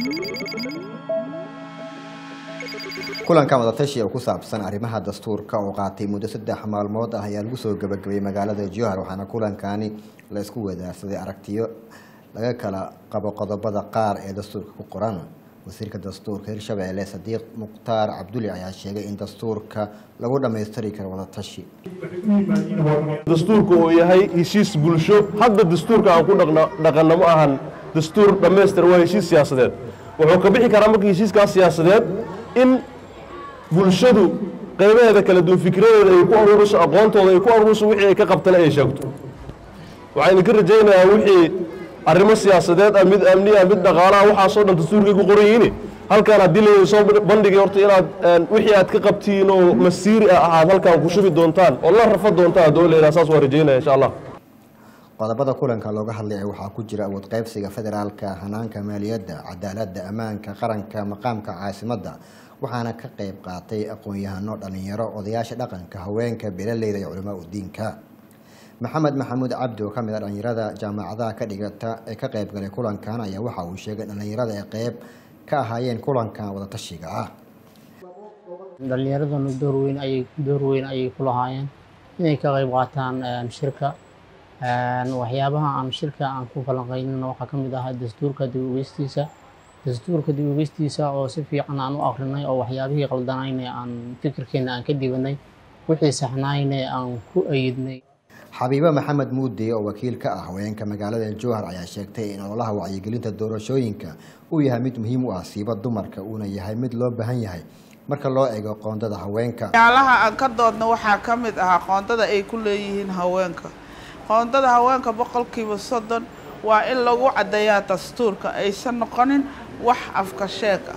kulankan wadatashi oo ku saabsan arrimaha dastuurka oo qaatay muddo saddex maalmood ah ayaa lagu soo gabagabayay magaalada jowhar waxaana kulankani la isku wadaarsaday aragtiyo laga kala qabo qodobada qaar ee dastuurka ku qoran wasiirka dastuurka hirshabeelle sadiiq mukhtaar cabduli ayaa sheegay in dastuurka lagu dhammaystiri karo wadatashi dastuurku uu yahay heshiis bulsho hadda dastuurka aan ku dhaqanno ma ahan dastuur dhammaystir waa heshiis siyaasadeed wuxuu ka bixi karaa marka heshiiskaas siyaasadeed in bulshadu qaybaheeda kala duwan fikradeeda ay ku aruuriso aqoontooda ay ku aruuriso wixii ay ka qabtana ay sheegto waxaan idinka rajaynayaa wixii arrimo siyaasadeed ah mid amniya mid dhaqaalaha waxaasoo dhan dastuurkay ku qoran yihiin halkaan haddii la soo bandhigay horta inaad wixii aad ka qabtiin oo masiiri ah aad halkaan ku shubi doontaan oo la rafa doontaan haddoo la yidhaha saas waa rajaynaya insha allah qodobada kulanka looga hadlaya waxaa ku jira awood qaybsiga federaalka hanaanka maaliyadda cadaaladda ammaanka qaranka maqaamka caasimadda waxaana ka qayb qaatay aqoon-yahano dhalinyaro odayaasha dhaqanka haweenka belaleyda iyo culamaa udiinka maxamed maxamuud cabdi oo ka mid a dhalinyarada jaamacadaha ka dhigata ee ka qayb galay kulankan ayaa waxa uu sheegay dhalinyarada ay qeyb ka ahaayeen kulankan wadatashiga ah dhalinyaraduna door weyn ayay door weyn ayay ku lahaayeen inay ka qayb qaataan shirka waxyaabaha aan shirka aan ku falanqeynina waxaa ka mid ahaa dastuurka dib ogeystiisa dastuurka dib ogeystiisa oo si fiican aan u akrinay oo waxyaabihii qaldanayne aan fikirkeena aan ka dibanay wixii saxnayne aan ku ayidnay xabiibe maxamed muudi oo wakiil ka ah haweenka magaalada jowhar ayaa sheegtay in ololaha wacyigelinta doorashooyinka uu yahay mid muhiim u ah siiba dumarka uuna yahay mid loo baahan yahay marka loo eego qoondada haweenka waxyaalaha aan ka doodna waxaa ka mid ahaa qoondada ay ku leeyihiin haweenka qoondada haweenka boqolkiiba soddon waa in lagu caddeeyaa dastuurka aysan noqonin wax afka sheeg ah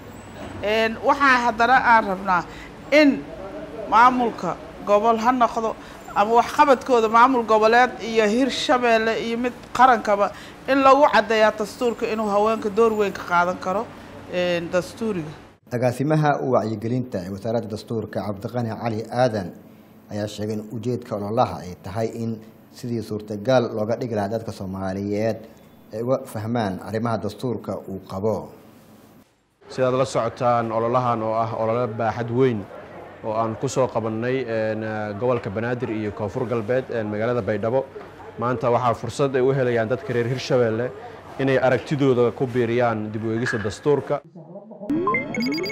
waxaa haddana aan rabnaa in maamulka gobol ha noqdo ama waxqabadkooda maamul goboleed iyo hirshabeelle iyo mid qarankaba in lagu caddeeyaa dastuurka inuu haweenka door weyn ka qaadan karo dastuuriga agaasimaha wacyigelinta ee wasaaradda dastuurka cabdiqani cali aadan ayaa sheegay in ujeedka ololaha ay tahay in sidii suurtagal looga dhigi lahaa dadka soomaaliyeed ay uga fahmaan arrimaha dastuurka uu qabo sidaad la socotaan ololahan oo ah olole baaxad weyn oo aan ku soo qabannay gobolka banaadir iyo koonfur galbeed magaalada baydhabo maanta waxaa fursad ay u helayaan dadka reer hirshabeelle inay aragtidooda ku biiriyaan dib u eegista dastuurka